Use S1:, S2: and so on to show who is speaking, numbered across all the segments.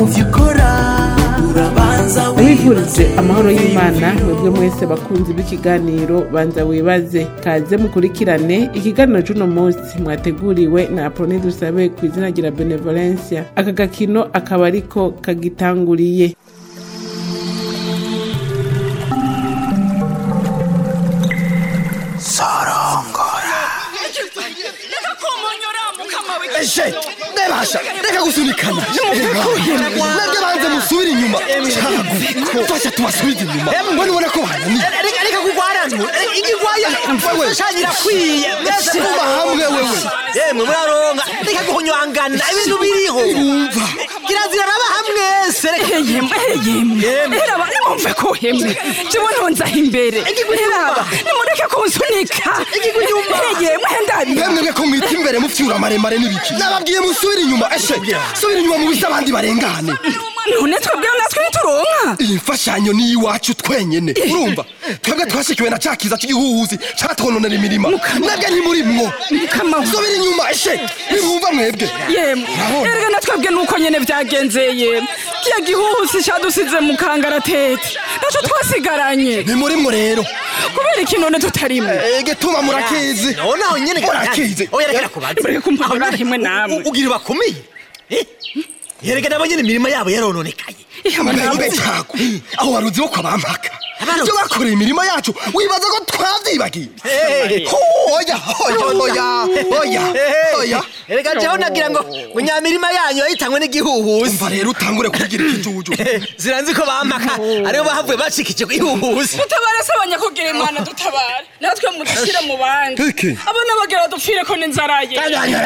S1: mu vyo ukora urabanza
S2: abifurije amahoro y'imana mwebwe mwese bakunzi b'ikiganiro banza wibaze kaze mukurikirane ikiganiro c'uno munsi mwateguriwe na apoloni dusabe ku izina rya benevolencia aka gakino akaba ariko kagitanguriye
S3: eshe rebasha reka gusunikana nabyo banze musubire inyuma cagu fasha tubasubize inyuma mbona ubona ko bananiye
S4: reka kugwarano igigwaya mfashanyira kwiye mbese
S3: kuba hamwe wewe
S4: yemwe muraronka reka guhonywangana ibintu biriho
S3: urumva
S4: kirazira raba hamwese reka
S5: yemwe yemwe heraba nimumve ko hemwe jewe ntonzaho imbere heraba nimureke kunsunika yemwe ndabi
S3: mwemwe ko mwita imbere mufyura maremare n'ibiki nababwiye musubire inyuma eshe subira inyuma mu bise abandi barengane
S5: none twebweho natwe ntituronka
S3: iyi mfashanyo ni iwacu twenyene urumva twebwe twashikiwe na ca kiza c'igihuhuzi catwononera imirima nabwe ntimurimwo
S5: Mukama.
S3: subira inyuma eshe ntimwumva mwebwe
S5: yemwe
S3: Urabona?
S5: erega natwebwe nuko nyene vyagenze yemwe kiya gihuhusi cadusize mu kangaratete naco twasigaranye
S3: ntimurimwo rero
S5: kubera iki none tutarimwe
S3: ege tuma murakizi
S4: none aho nyene
S3: Murakize.
S4: oya reka kubaza
S5: Mureke kumpamura
S4: Aho nyene-
S5: himwe namwe.
S4: u- ugira bakomeye Eh? yereka nabo nyene imirima yabo yarononekaye
S3: mbembe cagu aho waruzi wo kwabampaka
S4: Abaruzi.
S3: ibyo bakoreye imirima yacu wibaza ko twavyibagiye
S4: Hey.
S3: Ho, oya oya oya oya oya
S4: ereka jeho nagira ngo ngo nyamirima yanyu yahitanywe n'igihuhusi
S3: umva rero utangure kugira ikijuju
S4: ziranzi ko bampaka aribo bahavuye bacikije igihuhusi
S5: dutabare se abanyakugira imana dutabare natwe mudushyire mu bandi
S3: Iki?
S5: abana bagira dupfire ko n'inzara ye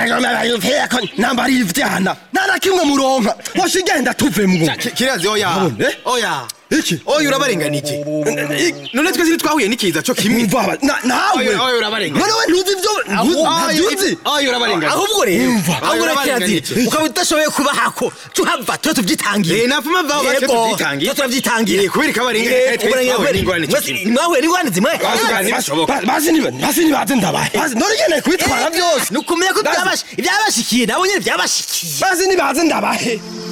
S3: namba ari ivyana nta na kimwe muronka washa igenda tuvemwo
S6: kirazi oya
S3: Abone?
S6: oya
S3: iki
S6: oya urabarenganije none twese ntitwahuye n'ikiza co kimwe
S3: Umva aba- na- nawe
S6: Oya, oya, urabarenga.
S3: none we ntuzi ivyo ntuzi
S6: oya urabarenganije
S4: ahubwo rero
S3: Umva.
S4: ahubwo rero
S6: Urabarenganije.
S4: kirazira ukaba udashoboye kubahako tuhava tuba tuvyitangire
S6: Eh, napfuma vaho bace
S4: Yego,
S6: tuvyitangiye.
S4: tuba turavyitangire
S6: Eh, kubera ikabarenga,
S4: Eh,
S6: eh, twe
S4: ubwo
S6: twahuye
S4: rero
S6: n'ingorane
S4: mwese
S6: kimwe.
S4: mwahuye n'ingorane zimwe
S6: Basi, ntibishoboka.
S3: Ba- basi niba- basi nibaze ndabahe Basi none nyene kwitwara vyose
S4: ni ukumenya ko
S3: Basi-
S4: byabashi- ibyabashikiye nabo nyene byabashikiye
S3: basi nibaze ndabahe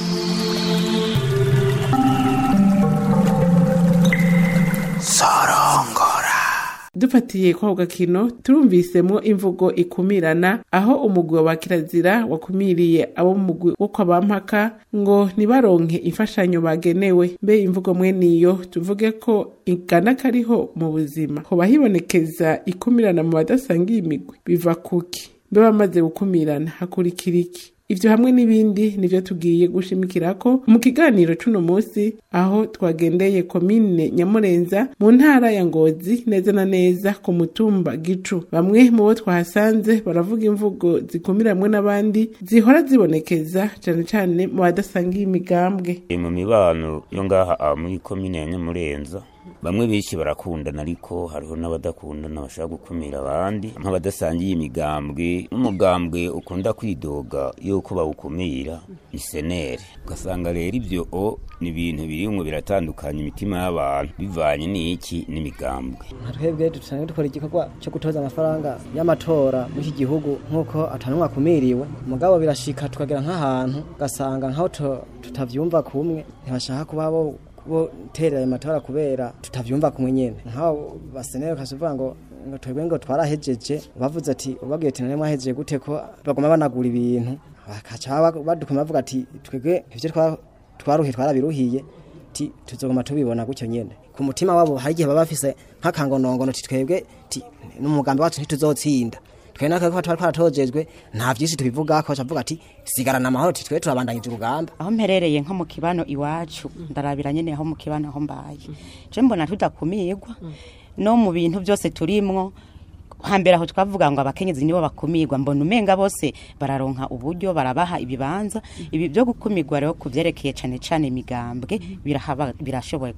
S2: dufatiye kwa ako gakino turumvisemwo imvugo ikumirana aho umugwi wa kirazira wakumiriye abo mu mugwi wo kwa bampaka ngo ntibaronke imfashanyo bagenewe mbe imvugo mweniyo tuvuge ko igana kariho mu buzima hoba hibonekeza ikumirana mu badasangiye imigwi biva kuki mbe bamaze gukumirana hakurikira iki ivyo hamwe n'ibindi nivyo tugiye gushimikirako mu kiganiro c'uno musi aho twagendeye komine nyamurenza mu ntara ya ngozi neza na neza ku mutumba gicu bamwe mu bo twahasanze baravuga imvugo zikumiramwe n'abandi zihora zibonekeza cane cane mu badasangiye imigambwe
S7: mu mibano yo ngaha ah, muri komine ya nyamurenza bamwe benshi barakundana ariko hariho n'abadakundana bashaka gukumira abandi nk'abadasangiye imigambwe n'umugambwe ukunda kwidoga yuko bawukumira ni senere ugasanga rero ibyo o ni ibintu birimwo biratandukanya imitima y'abantu bivanye n'iki n'imigambwe
S8: twebwe dusanzwe dukora igikorwa cyo gutoza amafaranga y'amatora muri iki gihugu nk'uko atanumwe akumiriwe mugabo birashika tukagera nk'ahantu ugasanga nk'aho tu- tutavyumva kumwe ntibashaka kuba bo bo terera ayo matora kubera tutavyumva kumwe nyene nk'aho basenere ukasuvuga ngo ngo twebwe ngo twarahejeje bavuze ati ubabwiye ati none mwahejeje gute ko bagoma banagura ibintu bakaca ba- badukoma bavuga ati twebwe ivyo twa- twaruhiye twarabiruhiye ti tuzoguma tubibona gutyo nyene ku mutima wabo hari igihe baba bafise nk'akangonongono ti twebwe ti n'umugambi wacu ntituzotsinda twe natwe ko twari twaratojejwe nta vyinshi tubivugako bacavuga ati sigarana amahoro ti twe turabandanyije urugamba
S9: aho mperereye nko mu kibano iwacu ndarabira nyene aho mu kibano aho mbaye je mbona tudakumirwa no mu bintu byose turimwo hambere aho twavuga ngo abakenyezi nibo bakumirwa mbona umenga bose bararonka uburyo barabaha ibibanza ibi byo gukumirwa rero ku vyerekeye cane cane imigambwe birahaba birashoboye kuba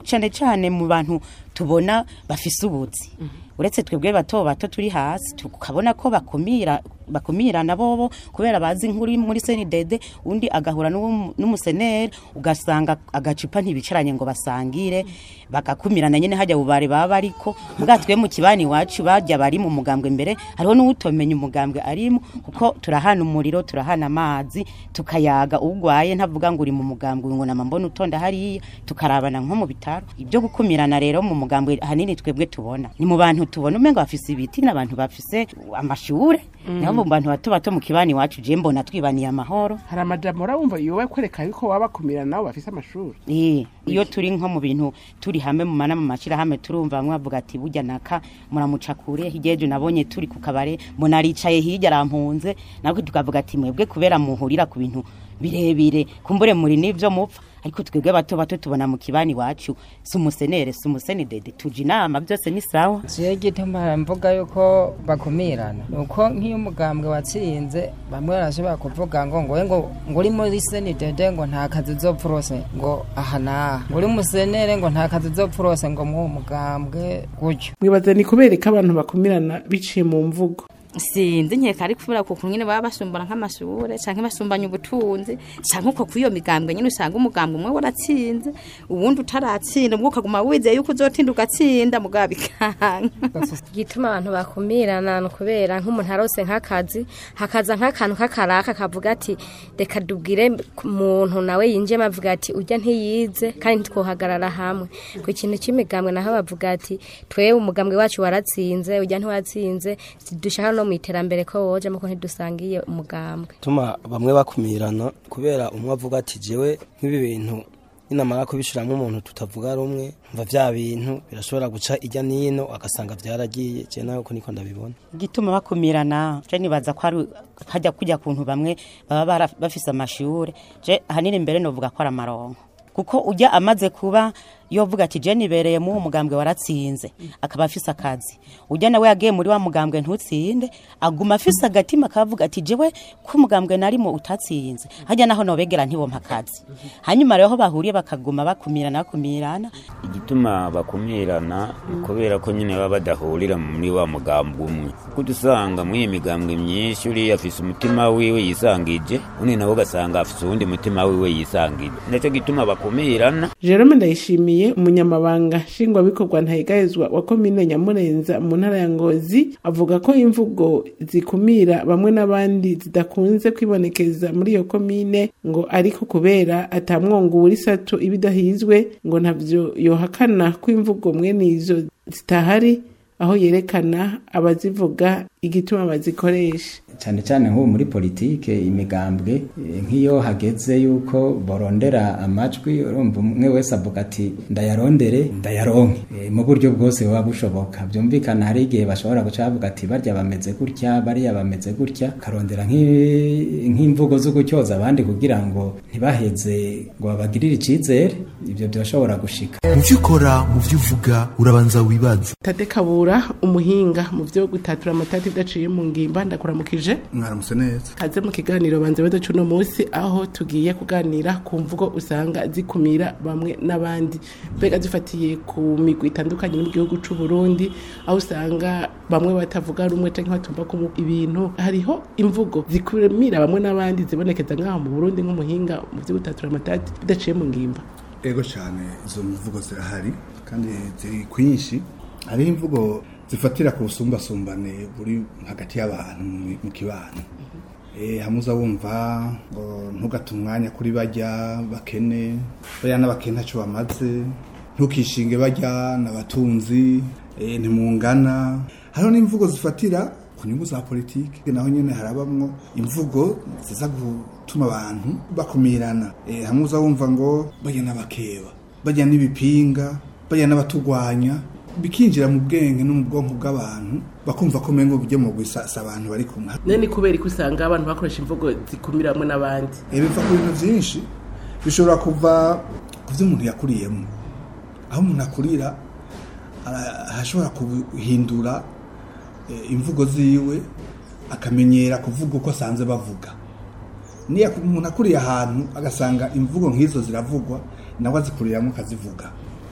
S9: cyane cyane mu bantu tubona bafise ubuzi uretse twebwe bato bato turi hasi tukabona ko bakumira bakumirana bobo kubera bazi nkuri muri senidede undi agahura n'uwo- n'umuseneri ugasanga agacupa ntibicaranye ngo basangire bagakumirana nyene hajya bubare baba ariko mbwa twe mu kibani iwacu bajya bari mu mugambwe mbere hariho n'uwutomenya umugambwe arimo kuko turahana umuriro turahana amazi tukayaga ugwaye ntavuga ngo uri mu mugambwe ngo nama mbona utonda hariya tukarabana nko mu bitaro ibyo gukumirana rero mu mugambwe hanini twebwe tubona ni mu bantu tubona umenga bafise ibiti n'abantu bafise amashure niho mu bantu bato bato mu kibani iwacu je mbona twibaniye amahoro
S2: hari amajambo urabumva yowe kwereka yuko waba bakumira nabo bafise amashuri
S9: Eh, iyo turi nko mu bintu turi hamwe mu mana mu mashirahamwe turumva bamwe bavuga ati burya naka muramuca kure higejo nabonye turi ku kabare mbona aricaye hirya arampunze nabwo tukavuga ati mwebwe kubera muhurira ku bintu birebire kumbure muri n'ivyo mupfa ariko twebwe bato bato tubona mu kibani iwacu si umusenere si umusenidede tuja inama byose ni sawa
S10: jewe gituma mvuga yuko bakumirana nuko nk'iyo umugambwe watsinze bamwe barashobora kuvuga ngo ngowe ngo ngo uri muri senidede ngo nta kazi uzopfa urose ngo aha n'aha ngo uri musenere ngo nta kazi uzopfa urose ngo mw'uwo mugambwe gutyo
S2: mwibaza ni kubereka abantu bakumirana biciye mu mvugo
S11: sinzi nkeka ari kubera kuko nyine baba basumbana nk'amashure canke basumbanya ubutunzi canke uko kwiyo migambwe nyine usanga umugambwe umwe waratsinze uwundi utaratsinda ubwo ukaguma wizeye yuko uzotinda ugatsinda mugabo bikanga
S12: gituma abantu bakumirana ni ukubera nk'umuntu arose nk'akazi hakaza nk'akantu k'akaraka kavuga ati reka dubwire umuntu nawe yinjiyemo avuga ati ujya ntiyize kandi ntitwohagarara hamwe ku kintu cy'imigambwe naho bavuga ati twewe umugambwe wacu waratsinze ujya ntiwatsinze dushaka no mu iterambere ko wojemo ko ntidusangiye umugambwe
S13: tuma bamwe bakumirana kubera umwe avuga ati jewe nk'ibi bintu ninamara kubishiramo umuntu tutavuga rumwe mva vya bintu birashobora guca ijya nino agasanga vyaragiye je nawe ko niko ndabibona
S9: igituma bakumirana je nibaza ko ari hajya kujya kuntu bamwe baba bara- bafise amashure je ahanini mbere novuga ko ari amaronko kuko ujya amaze kuba yovuga ati je nibereye mu mugambwe waratsinze akaba afise akazi ujya nawe yagiye muri wa mugambwe ntutsinde aguma afise agatima akavuga ati jewe ko umugambwe narimo utatsinze hajya naho nobegera ntibompa akazi hanyuma rero aho bahuriye bakaguma bakumirana bakumirana
S7: igituma bakumirana kubera ko nyine baba badahurira muri wa mugambwe umwe kuko usanga muri iyi migambwe myinshi uriya afise umutima wiwe yisangije undi nawe ugasanga afise uwundi mutima wiwe yisangije nicyo gituma bakumirana
S2: jerome ndayishimiye umunyamabanga nshingwabikorwa ntayigayezwa wa komine nyamurenza mu ntara ya ngozi avuga ko imvugo zikumira bamwe n'abandi zidakunze kwibonekeza muri iyo komine ngo ariko kubera atamwongo uri sato ibidahizwe ngo ntabyo yohakana ko imvugo mwene izo zitahari aho yerekana abazivuga igituma bazikoresha
S14: cyane cyane nk'ubu muri politike imigambwe eh, nk'iyo hageze yuko borondera amajwi urumva umwe wese avuga ati ndayarondere ndayaronke Eh, mu buryo bwose buba bushoboka byumvikana hari igihe bashobora guca bavuga ati barya bameze gutya bariya bameze gutya karondera nk'i- nk'imvugo zo gutyoza abandi kugira ngo ntibaheze ngo babagirire icyizere ibyo byashobora gushika
S1: mu byo ukora mu byo uvuga urabanza wibaze
S2: tade kabura umuhinga mu byo gutatura amatati udaciye mu ngimba ndakuramukije
S15: mwaramutse neza
S2: kaze mu kiganiro banze bedo cuno munsi aho tugiye kuganira ku mvugo usanga zikumira bamwe n'abandi mbega zifatiye ku migwi itandukanye mu gihugu c'u Burundi aho usanga bamwe batavuga rumwe canke batumva ko ibintu hariho imvugo zikumira bamwe n'abandi zibonekeza ngaho mu Burundi nk'umuhinga mu byo gutatura amatati bidaciye mu ngimba
S15: ego cyane izo mvugo zirahari kandi ziri kwinshi hariho imvugo zifatira ku busumbasumbane buri hagati y'abantu mu- mu kibano Eh, hamwe uza wumva ngo ntugate umwanya kuri bajya bakene bariya n'abakene ntacyo bamaze ntukishinge bajya n'abatunzi eh, ntimungana hariho n'imvugo zifatira ku nyungu za politiki naho nyine harabamwo imvugo ziza gutuma abantu bakumirana Eh, hamwe uza wumva ngo bajya n'abakeba bajya n'ibipinga bajya n'abatugwanya bikinjira mu bwenge no mu bwonko bw'abantu bakumva ko umengo bijya mu gusasa abantu bari kumwe
S2: none ni kubera ko usanga abantu bakoresha imvugo zikumira bamwe n'abandi
S15: Eh, biva ku bintu byinshi bishobora kuva ku byo umuntu yakuriyemo aho umuntu akurira ara- arashobora guhindura eh, imvugo ziwe akamenyera kuvuga uko asanze bavuga niyo umuntu akuriye ahantu agasanga imvugo nk'izo ziravugwa nawe azikuriramo akazivuga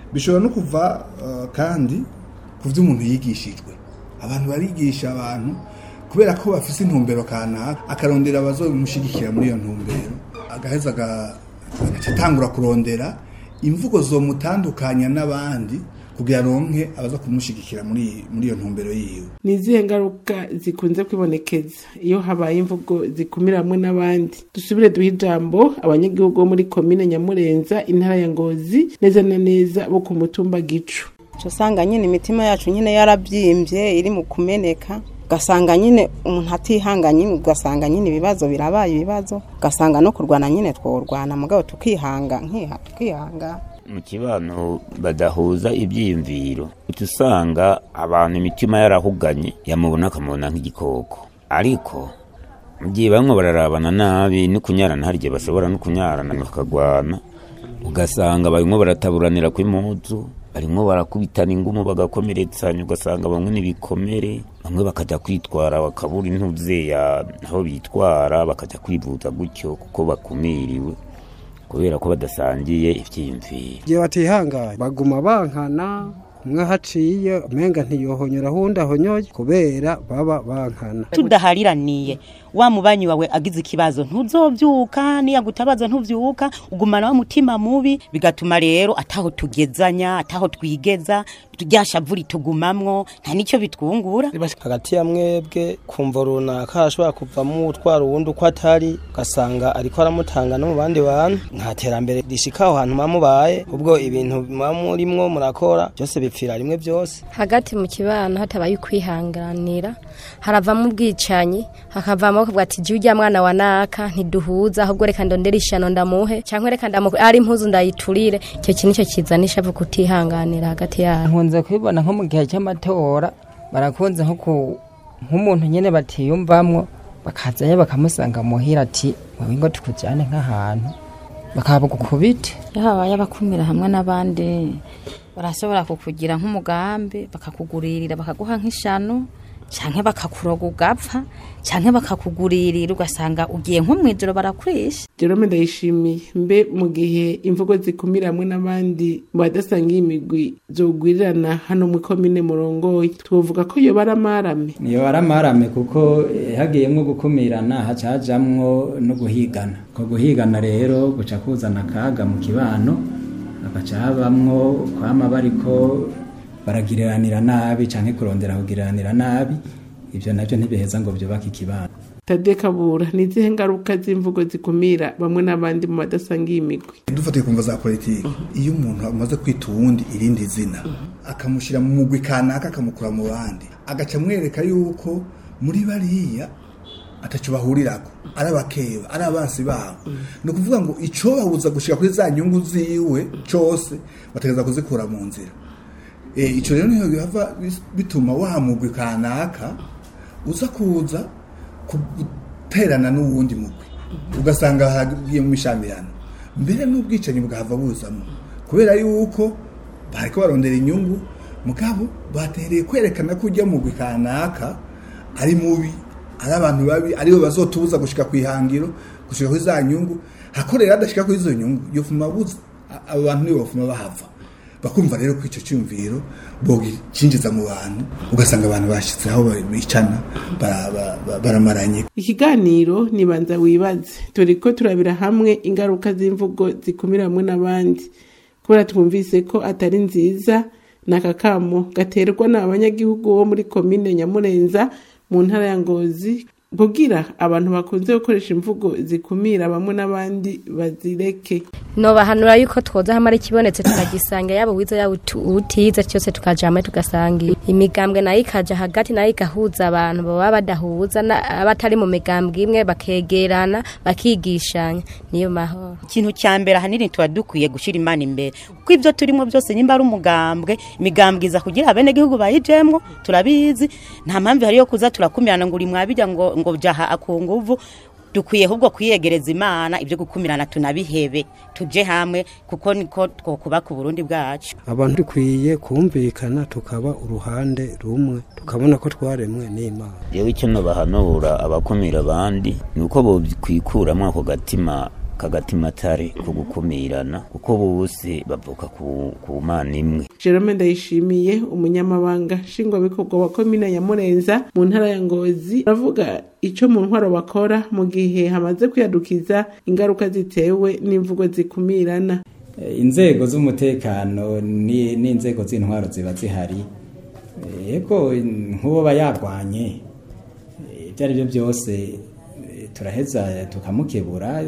S15: bishobora no kuva uh, kandi ku byo umuntu yigishijwe abantu barigisha abantu kubera ko bafise intumbero kanaka akarondera abazobimushigikira muri iyo ntumbero agaheza aga- agaca atangura kurondera imvugo zomutandukanya n'abandi kugira aronke abaza kumushigikira muri muri iyo ntumbero yiwe
S2: ni izihe ngaruka zikunze kwibonekeza iyo habaye imvugo zikumira hamwe n'abandi dusubire duhe ijambo abanyagihugu bo muri komine nyamurenza intara ya ngozi neza na neza bo ku mutumba gicu
S16: usanga nyine imitima yacu nyine yarabyimbye iri mu kumeneka ugasanga nyine umuntu atihanganye ugasanga nyine ibibazo birabaye ibibazo ugasanga no kurwana nyine tworwana mugabo tukihanga nkiha tukihanga
S7: mu kibano badahuza ibyiyumviro uca usanga abantu imitima yarahuganye yamubona akamubona nk'igikoko ariko mu gihe bamwe bararabana nabi no kunyarana hari igihe bashobora no kunyarana bakagwana ugasanga barimo barataburanira kw'impuzu barimo barakubitana ingumu bagakomeretsanya ugasanga bamwe n'ibikomere bamwe bakajya kwitwara bakabura intuze ya aho bitwara bakajya kwivuza gutyo kuko bakumiriwe kubera ko badasangiye ibyiyumviro
S17: igihe batihanganye baguma bankana umwe haciye umenga ntiyohonyora ahundi ahonyoye kubera baba bankana
S9: tudahariraniye wa mubanyi wawe agize ikibazo ntuzobyuka niyagutabaza ntuvyuka ugumana wa mutima mubi bigatuma rero ataho tugezanya ataho twigeza ryashavu ritugumamwo nta nicyo bitwungura
S13: hagati ya mwebwe kumva runaka hashobora kuvamo utwara uwundi uko atari ugasanga ariko aramutanga no mu bandi bantu nta terambere rishika aho hantu muba mubaye ubwo ibintu muba murimwo murakora byose bipfira rimwe byose
S12: hagati mu kibano hatabaye ukwihanganira haravamo ubwicanyi hakavamo kuvuga ati jya ujya mwana wa naka ntiduhuza ahubwo reka ndondere ishano ndamuhe cyangwa reka ndamu ari impuzu ndayiturire icyo kintu nicyo kizanisha vu kutihanganira hagati yabo
S10: nkunze kubibona nko mu gihe cy'amatora barakunze nko ku nk'umuntu nyine batiyumvamwo bakazayo bakamusanga muhira ati wowe ngo tukujyane nk'ahantu bakabugukubite
S11: iyo habaye abakumira hamwe n'abandi barashobora kukugira nk'umugambi bakakuguririra bakaguha nk'ishano cyangwa bakakuroga ugapfa cyangwa bakakuguririra ugasanga ugiye nko mu ijoro barakurisha
S2: jerome ndayishimiye mbe mu gihe imvugo zikumira hamwe n'abandi mu badasangiye imigwi zogwirirana hano mu komine murongoye twovuga ko yoba ari amarame
S14: niyo ari amarame kuko eh, hagiyemwo gukumirana haca hajamwo no guhigana ko guhigana rero guca kuzana akaga mu kibano hagaca habamwo kwama bariko baragiriranira nabi canke kurondera kugiriranira nabi ivyo navyo ntibiheza ngo vyubake ikibano
S2: tade kabura ni izihe ngaruka z'imvugo zikumira bamwe n'abandi mu badasangiye imigwi
S15: dufatiye kumva za politiki iyo umuntu amaze kwita uwundi irindi zina akamushyira mu mugwi kanaka akamukura mu bandi agaca amwereka yuko muri bariya atacyo bahurirako ari abakeba ari abansi babo ni ukuvuga ngo icyo babuza gushyira kuri za nyungu ziwe cyose bategereza kuzikura mu nzira Eh, icyo rero niyo bihava bis- bituma wa mugwi kanaka uza kuza guterana n'uwundi mugwi ugasanga hagiye mu mishamirano mbere n'ubwicanyi bwahava buzamo kubera yuko bariko barondera inyungu mugabo batereye kwerekana ko ujya mugwi kanaka ari mubi ari abantu babi aribo bazotubuza gushika ku ihangiro gushika kuri za nyungu hakorera adashika kuri izo nyungu yofuma buza a- abo bantu nibo bafuma bahava bakumva rero ko icyo cyumviro bogicinjiza mu bantu ugasanga abantu bashyitse aho bicana bara- ba- ba- baramaranye
S2: ikiganiro nibanza wibaze turi ko turabira hamwe ingaruka z'imvugo zikumira hamwe n'abandi kubera twumvise ko atari nziza ni akakamo gaterwa n'abanyagihugu bo muri komine nyamurenza mu ntara ya ngozi kugira abantu bakunze gukoresha imvugo zikumira bamwe n'abandi bazireke
S12: nobahanura yuko twoza hamwe ari kibonetse tukagisanga yaba wiza yaba utu- utize cyose tukaja hamwe tugasangira imigambwe nayo ikaja hagati nayo igahuza abantu baba badahuza na- abatari mu migambwe imwe bakegerana bakigishanya niyo mahoro
S9: ikintu cya mbere ahanini tuba dukwiye gushyira imana imbere kuko ibyo turimo byose nimba ari umugambwe imigambwe iza kugira abenegihugu bayijemwo turabizi nta mpamvu hari yo kuza turakumirana ngo uri mwabijya ngo ngo jaha akunguvu dukwiye ahubwo kwiyegereza imana ibyo gukumirana tunabihebe tuje hamwe kuko niko twokubaka uburundi bwacu
S17: abantu dukwiye kumvikana tukaba uruhande rumwe tukabona ko twaremwe n'imana
S7: yewe icyo nabahanura abakumira abandi ni uko bokwikuramwo ako gatima kagatimatare ko gukumirana kuko bose bavuka ku, ku mana imwe
S2: Jerome Ndayishimiye umunyamabanga nshingwabikorwa wa komine ya Murenza mu ntara ya Ngozi aravuga ico mu ntwaro bakora mu gihe hamaze kwiyadukiza ingaruka zitewe n'imvugo zikumirana
S14: Eh, inzego z'umutekano ni- n'inzego z'intwaro ziba zihari yego nk'uwo yarwanye eh, ibyo ari byo byose eh, turaheza tukamukebura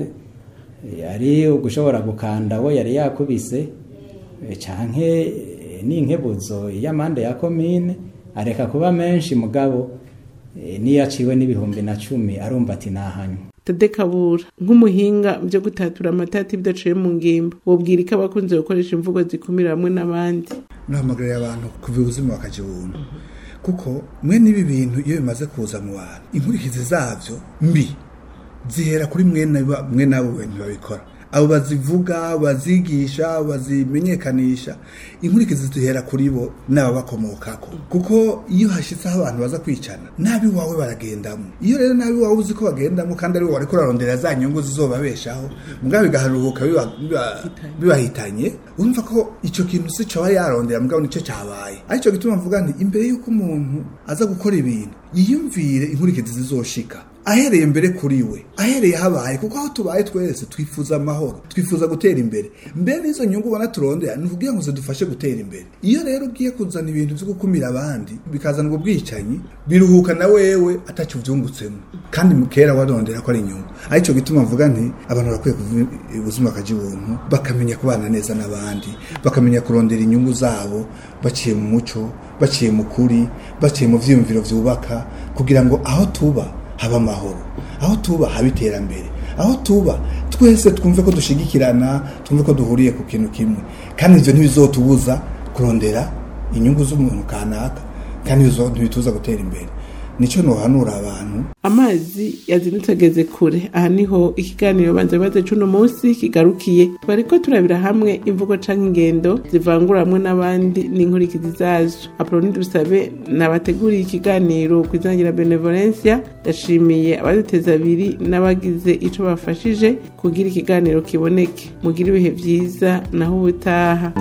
S14: eh, ari ugushobora gukanda we yari yakubise eh, canke eh, n'inkebuzo y'amande ya komine areka kuba menshi mugabo eh, niyo aciwe n'ibihumbi na cumi arumva ati nahanywe
S2: Tade Kabura nk'umuhinga mu byo gutatura amatati bidaciye mu ngimba wobwira ko abakunze gukoresha imvugo zikumira bamwe n'abandi
S15: nahamagarira abantu kuva ubuzima bakaja ubuntu kuko mwe n'ibi bintu iyo bimaze kuza mu bantu inkurikizi zavyo mbi zihera kuri mwe na- mwe n'abo bantu babikora abo bazivuga bazigisha bazimenyekanisha inkurikizi zihera kuri bo n'ababakomokako kuko iyo hashyitseho abantu baza kwicana nabi wawe baragendamo iyo rero nabi wawe uzi ko bagendamo kandi ari wowe wariko urarondera za nyungu zizobabeshaho mugabo bigaharuhuka biba- biba- bibahitanye urumva ko icyo kintu si cyo aba yarondera mugabo nicyo cyabaye aricyo gituma mvuga nti imbere y'uko umuntu aza gukora ibintu yiyumvire inkurikizi zizoshika ahereye mbere kuri we ahereye habaye kuko aho tubaye twese twifuza amahoro twifuza gutera imbere mbere n'izo nyungu ubona turondera ni ukugira ngo zidufashe gutera imbere iyo rero ugiye kuzana ibintu byo gukumira abandi bikazana ubwo bwicanyi biruhuka na wewe atacyo ubyungutsemo kandi mukera warondera ko ari inyungu aricyo gituma mvuga nti abantu barakwiye kuva ubuzima bakaja ubuntu bakamenya kubana neza n'abandi bakamenya kurondera inyungu zabo baciye mu muco baciye mu kuri baciye mu vyiyumviro vyubaka kugira ngo aho tuba haba amahoro aho tuba haba iterambere aho tuba twese twumve ko dushigikirana twumve ko duhuriye ku kintu kimwe kandi ivyo ntibizotubuza kurondera inyungu z'umuntu kanaka kandi ivyo ntibituza gutera imbere nico nohanura abantu
S2: amazi yazindutse ageze kure aha niho ikiganiro banza bibaze c'uno munsi kigarukiye twariko turabira hamwe imvugo canke ingendo zivangura hamwe n'abandi n'inkurikizi zazo apoloni dusabe nabateguriye ikiganiro ku izina rya benevolencia ndashimiye abaduteza abiri n'abagize ico bafashije kugira ikiganiro kiboneke mugire ibihe vyiza naho ubutaha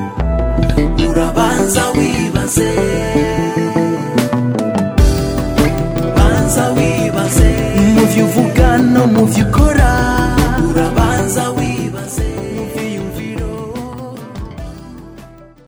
S3: urabanza wibaze banza wibaze mu byo uvuga no mu byo ukora